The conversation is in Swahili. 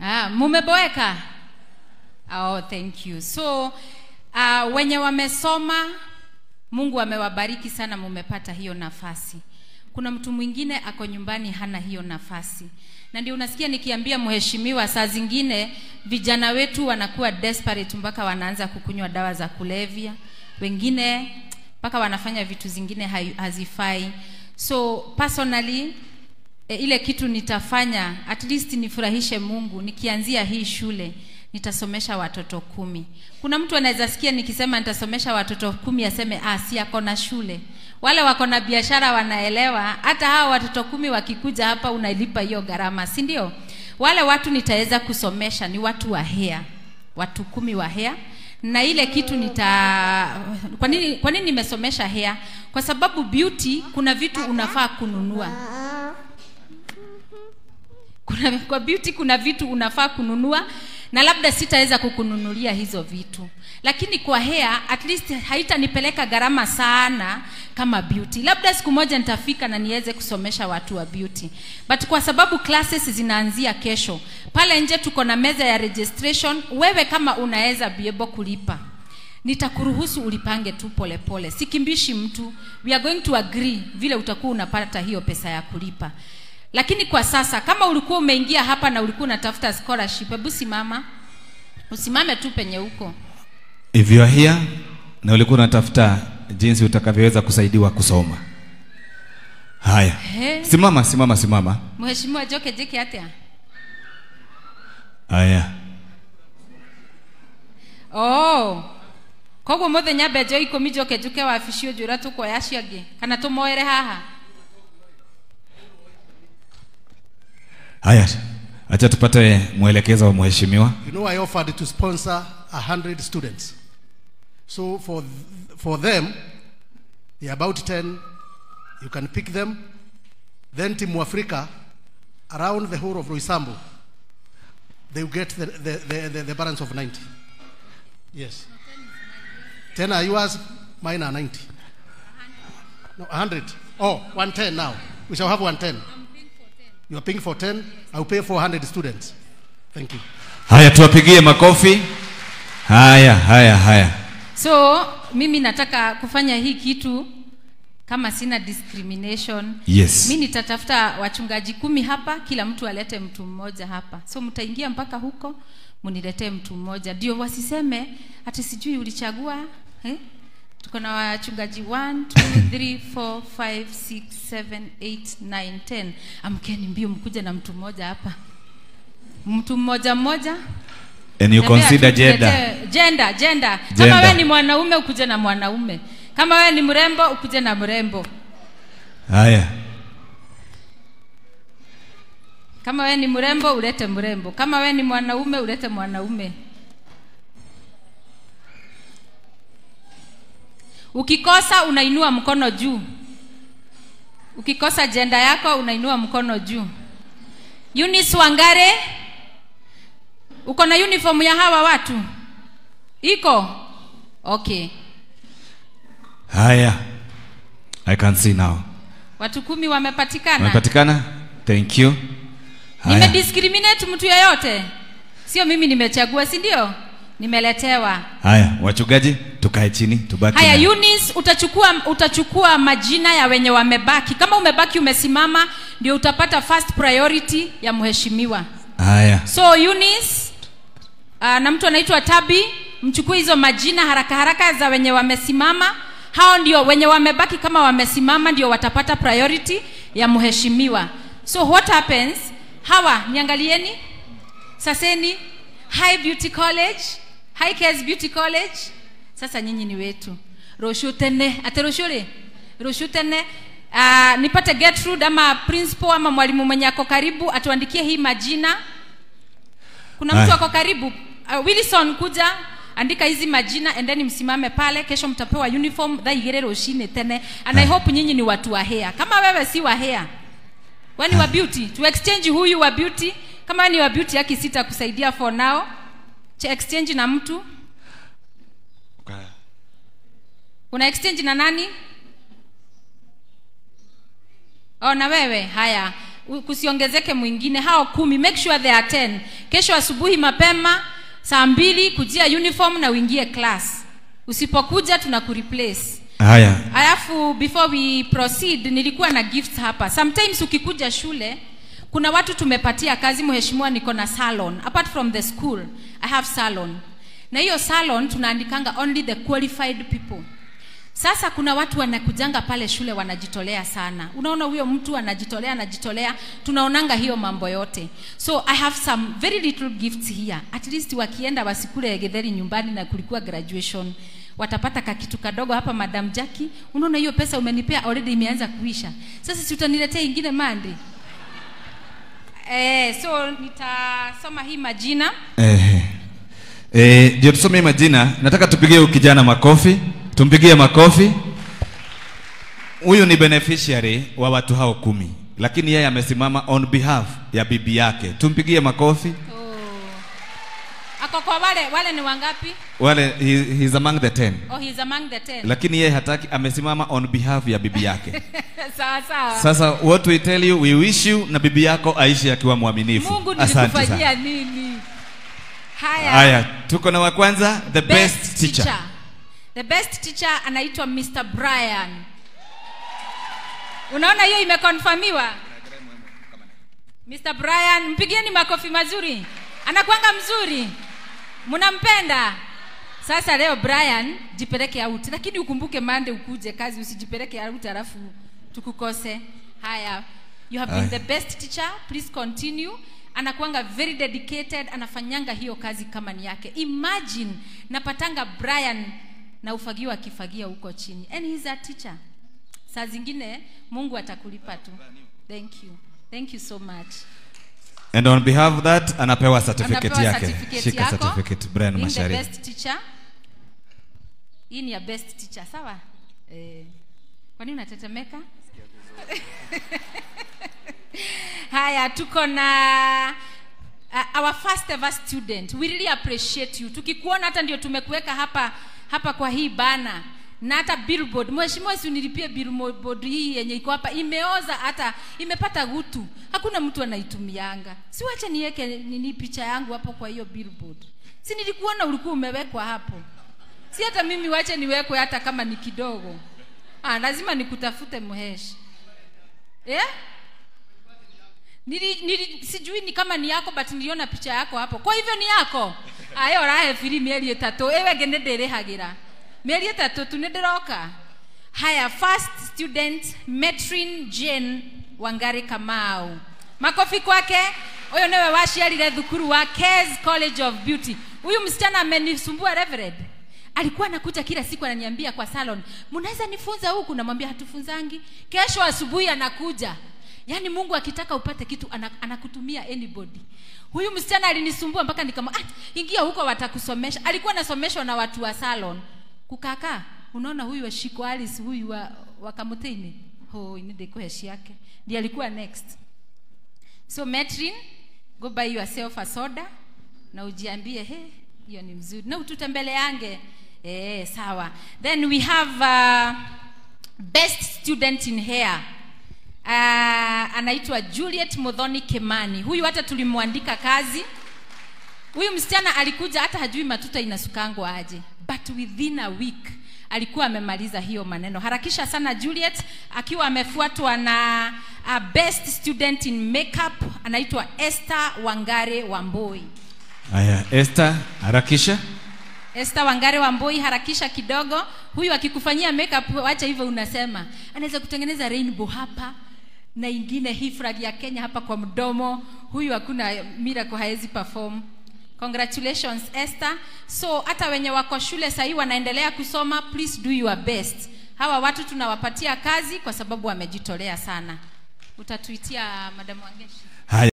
Ah, mumeboeka? Oh, thank you. So uh, wenye wamesoma Mungu amewabariki sana, mumepata hiyo nafasi. Kuna mtu mwingine ako nyumbani hana hiyo nafasi, na ndio unasikia nikiambia mheshimiwa, saa zingine vijana wetu wanakuwa desperate mpaka wanaanza kukunywa dawa za kulevya, wengine mpaka wanafanya vitu zingine hai- hazifai. So personally e, ile kitu nitafanya at least nifurahishe Mungu nikianzia hii shule nitasomesha watoto kumi. Kuna mtu anaweza sikia nikisema nitasomesha watoto kumi aseme ah, si ako na shule. Wale wako na biashara wanaelewa, hata hawa watoto kumi wakikuja hapa unalipa hiyo gharama, si ndio? Wale watu nitaweza kusomesha ni watu wa hea, watu kumi wa hea na ile kitu nita kwa nini kwa nini nimesomesha hair kwa sababu beauty kuna vitu unafaa kununua kuna kwa beauty kuna vitu unafaa kununua na labda sitaweza kukununulia hizo vitu lakini kwa hair at least haitanipeleka gharama sana kama beauty labda siku moja nitafika na niweze kusomesha watu wa beauty but kwa sababu classes zinaanzia kesho pale nje tuko na meza ya registration wewe kama unaweza be able kulipa nitakuruhusu ulipange tu polepole sikimbishi mtu we are going to agree vile utakuwa unapata hiyo pesa ya kulipa lakini kwa sasa kama ulikuwa umeingia hapa na ulikuwa unatafuta scholarship hebu simama usimame tu penye huko if you are here na ulikuwa unatafuta jinsi utakavyoweza kusaidiwa kusoma haya He. simama simama simama mheshimiwa joke jeke atia haya oh koguo muthenya mbenjo ikumi njoke njuke wabici njura tukuoya acio angĩ kana tũmoere haha haya acha tupate mwelekezo wa mheshimiwa You know, I offered to sponsor a hundred students. So for th- for them, they're about ten. You can pick them. Then Team Africa, around the whole of Roysambu, they will get the, the, the, the, the balance of 90. Yes. 10 are yours, mine are 90. No, 100. Oh, 110 now. We shall have 110. You are paying for 10. I will pay for 100 students. Thank you. haya tuwapigie makofi haya haya haya so mimi nataka kufanya hii kitu kama sina discrimination Yes. mi nitatafuta wachungaji kumi hapa kila mtu alete mtu mmoja hapa so mtaingia mpaka huko muniletee mtu mmoja ndio wasiseme hati sijui ulichagua eh? tuko na wachungaji 1 2 3 4 5 6 7 8 9 10 amkeni mbio mkuja na mtu mmoja hapa mtu mmoja mmoja and you Tembea consider tu, gender tuletee- gender gender kama Gender. wewe ni mwanaume ukuje na mwanaume kama wewe ni mrembo ukuje na mrembo haya kama wewe ni mrembo ulete mrembo kama wewe ni mwanaume ulete mwanaume ukikosa unainua mkono juu ukikosa jenda yako unainua mkono juu Eunice Wangare uko na uniform ya hawa watu iko okay haya i can see now watu kumi wamepatikana umepatikana thank you haya nimediscriminate mtu yeyote sio mimi nimechagua si ndio nimeletewa haya wachungaji tukae chini tubaki haya na- Eunice, utachukua utachukua majina ya wenye wamebaki kama umebaki umesimama ndio utapata first priority ya mheshimiwa haya so Eunice, uh, na mtu anaitwa tabi mchukue hizo majina haraka haraka za wenye wamesimama hao ndio wenye wamebaki kama wamesimama ndio watapata priority ya mheshimiwa so what happens hawa niangalieni saseni high beauty college high cares beauty college sasa nyinyi ni wetu rosho tene ate rosho re rosho tene uh, nipate Gertrude ama principal ama mwalimu mwenye ako karibu atuandikie hii majina kuna mtu Haya. ako karibu uh, wilson kuja andika hizi majina endeni msimame pale kesho mtapewa uniform dhaigere roshine tene and i hope nyinyi ni watu wa hair kama wewe si wa hair wewe ni wa beauty tu exchange huyu wa beauty kama wewe ni wa beauty haki sita kusaidia for now cha exchange na mtu una exchange na nani oh na wewe haya u- kusiongezeke mwingine hao kumi make sure they are 10 kesho asubuhi mapema saa mbili kujia uniform na uingie class usipokuja tuna kureplace haya alafu before we proceed nilikuwa na gifts hapa sometimes ukikuja shule kuna watu tumepatia kazi mheshimiwa niko na salon apart from the school i have salon na hiyo salon tunaandikanga only the qualified people sasa kuna watu wanakujanga pale shule wanajitolea sana unaona huyo mtu anajitolea anajitolea tunaonanga hiyo mambo yote so i have some very little gifts here at least wakienda wasikule getheri nyumbani na kulikuwa graduation watapata kakitu kadogo hapa madam jaki unaona hiyo pesa umenipea already imeanza kuisha sasa si utaniletea ingine mandi eh, so nitasoma hii majina Eh, eh, ndio tusome hii majina nataka tupigie huyu kijana makofi tumpigie makofi huyu ni beneficiary wa watu hao kumi lakini yeye amesimama on behalf ya bibi yake tumpigie makofi oh. ako kwa wale wale ni wangapi wale he, he's among the ten oh, he's among the ten lakini yeye hataki amesimama on behalf ya bibi yake sawa sawa sasa what we tell you we wish you na bibi yako aishi akiwa mwaminifu mungu asante sana nilikufanyia nini haya haya tuko na wa kwanza the best, teacher. the best teacher anaitwa mr brian unaona hiyo imekonfamiwa mr brian mpigieni makofi mazuri anakwanga mzuri mnampenda sasa leo brian jipeleke out lakini ukumbuke mande ukuje kazi usijipeleke out alafu tukukose haya you have been Aya. the best teacher please continue anakuanga very dedicated anafanyanga hiyo kazi kama ni yake imagine napatanga brian na ufagio akifagia huko chini and he's a teacher saa zingine mungu atakulipa tu thank you thank you so much and on behalf of that anapewa certificate Anapewa yake certificate shika yako. certificate Brian Being the Mashari best teacher hii ni ya best teacher sawa eh, kwani unatetemeka haya tuko na uh, our first ever student we really appreciate you tukikuona hata ndio tumekuweka hapa hapa kwa hii bana na hata billboard mheshimiwa si unilipie billboard hii yenye iko hapa imeoza hata imepata gutu hakuna mtu anaitumianga si wacha niweke nini picha yangu hapo kwa hiyo billboard si nilikuona ulikuwa umewekwa hapo si hata mimi wache niwekwe hata kama ni kidogo ah, lazima nikutafute mheshi yeah? nili, nili, sijui ni kama ni yako but niliona picha yako hapo kwa hivyo ni yako ayo rahe firi mieri itatu ewege nä ndä rä hagä ra mä eri ĩtatũ tu nä ndä roka haya first student metrin jane wangari kamau makofi kwake huyo niwe waciarire thukuru wa Kes college of beauty huyu msichana amenisumbua reverend alikuwa anakuja kila siku ananiambia kwa salon mnaweza nifunza huku namwambia hatufunzangi kesho asubuhi anakuja yaani mungu akitaka upate kitu ana- anakutumia anybody huyu msichana alinisumbua mpaka nikama ah, ingia huko watakusomesha alikuwa anasomeshwa na watu wa salon kukaka unaona huyu wa shiko alice huyu wa, wa kamuteini ho inidekuheshi yake ndiye alikuwa next so metrin go buy yourself a soda na ujiambie he hiyo ni mzuri na ututembeleange eh sawa then we have uh, best student in hair uh, anaitwa juliet modhoni kemani huyu hata tulimwandika kazi huyu msichana alikuja hata hajui matuta inasukangwa aje but within a week alikuwa amemaliza hiyo maneno harakisha sana juliet akiwa amefuatwa na uh, best student in makeup anaitwa esther wangare wamboi haya Esther harakisha Esther Wangare Wamboi, harakisha kidogo. Huyu akikufanyia makeup, wacha hivyo unasema, anaweza kutengeneza rainbow hapa na ingine hii flag ya Kenya hapa kwa mdomo. Huyu hakuna miracle haezi perform. Congratulations Esther. So hata wenye wako shule sahii wanaendelea kusoma, please do your best. Hawa watu tunawapatia kazi kwa sababu wamejitolea sana. Utatuitia Madam Wangeshi. haya